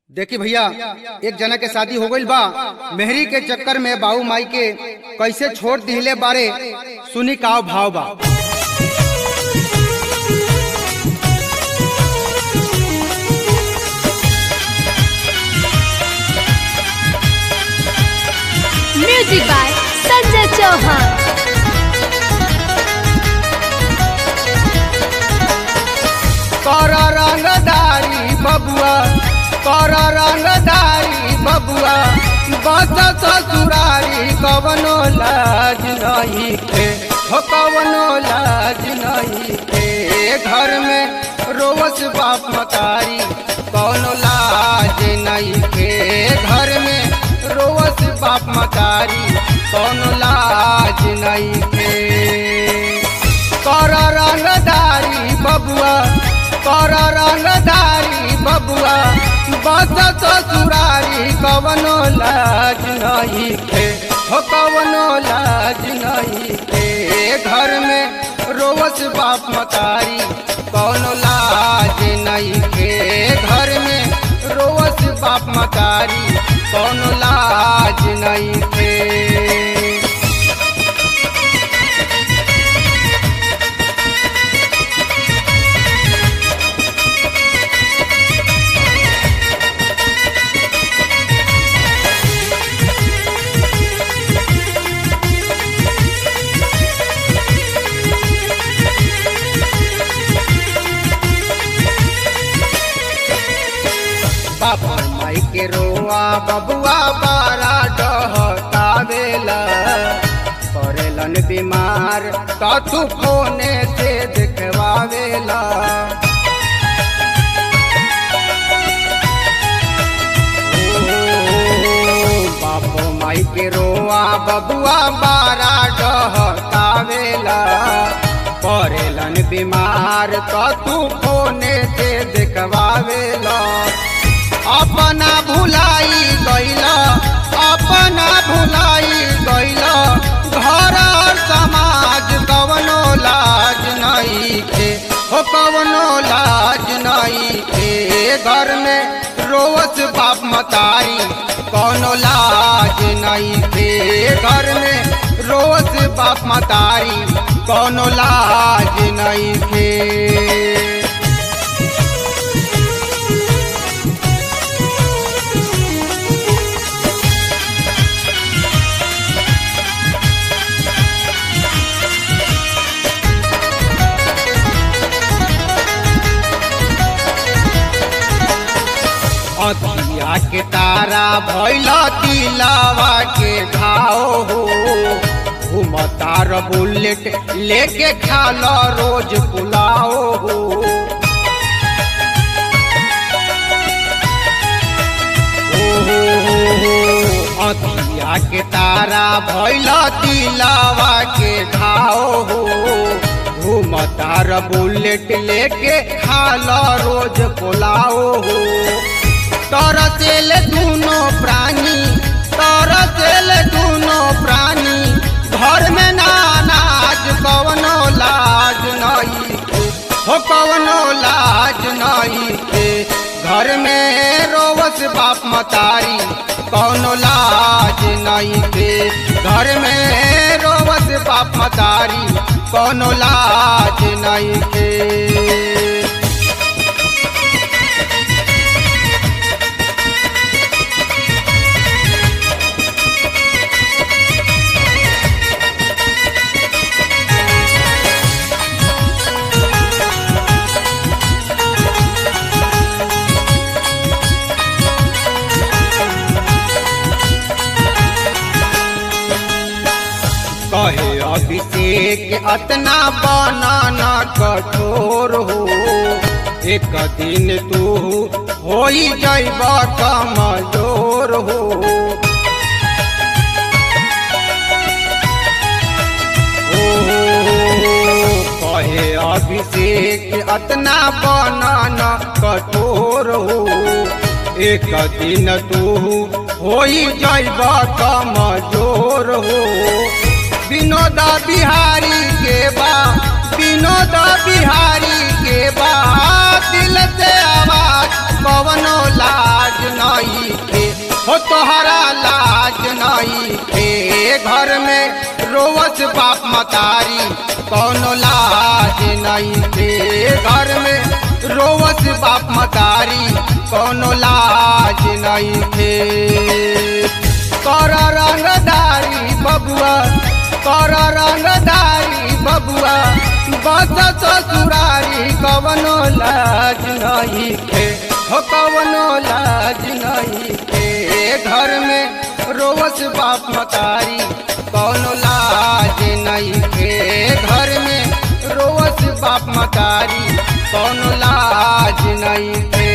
देखी भैया एक जना के शादी हो गईल बा मेहरी के चक्कर में बाऊ माई के कैसे छोड़ दिले बारे सुनी काव भाव बा म्यूजिक बाय संजय चौहान कर रंगदारी बबुआ कर रंगदारी बबुआ बस ससुरारी कवनो लाज नहीं के हो कवनो लाज नहीं के घर में रोवस बाप मकारी कवनो लाज नहीं के घर में रोवस बाप मकारी कवनो लाज नहीं के कर रंगदारी बबुआ कर रंगदारी बबुआ बस ससुरारी कवनो लाज नहीं के हो कवनो लाज नहीं के घर में रोवस बाप मकारी कवनो लाज नहीं के घर में रोवस बाप मकारी कवनो लाज नहीं के बाबा माई के रोआ बबुआ बारा डहकावेला करेलन बीमार कथु फोने से देखवावेला ओ, बापो माई के रोआ बबुआ बारा डहकावेला करेलन बीमार कथु फोने से देखवावेला अपना भुलाई गैला अपना भुलाई गैला घर और समाज कवनो लाज नहीं के हो कवनो लाज नहीं के घर में रोवस बाप मतारी कवनो लाज नहीं के घर में रोवस बाप मतारी कवनो लाज नहीं के अतिया के तारा भैल दिलावा के घाव हो घूमतार बुलेट लेके खाल रोज पुलाव हो अतिया के तारा भैल दिलावा के घाव हो घूमतार बुलेट लेके खाल रोज पुलाव हो तरसेल दूनो प्राणी तरसेल दूनो प्राणी घर में ना नाज कवनो लाज नहीं के हो कवनो लाज नहीं के घर में रोवस बाप मतारी कवनो लाज नहीं के घर में रोवस बाप मतारी कवनो लाज नहीं के कहे अभिषेक अतना बनाना कठोर हो एक दिन तू हो जैब कमजोर हो कहे अभिषेक अतना बनाना कठोर हो एक दिन तू हो जैब कमजोर हो विनोद बिहारी के बा विनोद बिहारी के बा दिल से आवाज कवनो लाज न हो तोहरा लाज नहीं थे घर में रोवत बाप मतारी कौनो लाज नहीं थे घर में रोवत बाप मतारी कौनो लाज नहीं थे कर रंगदारी बबुआ कर रंगदारी बबुआ बस ससुरारी कवनो लाज नहीं थे हो कवनो लाज नहीं थे घर में रोवस बाप मतारी कौनो लाज नहीं थे घर में रोवस बाप मतारी कौनो लाज नहीं थे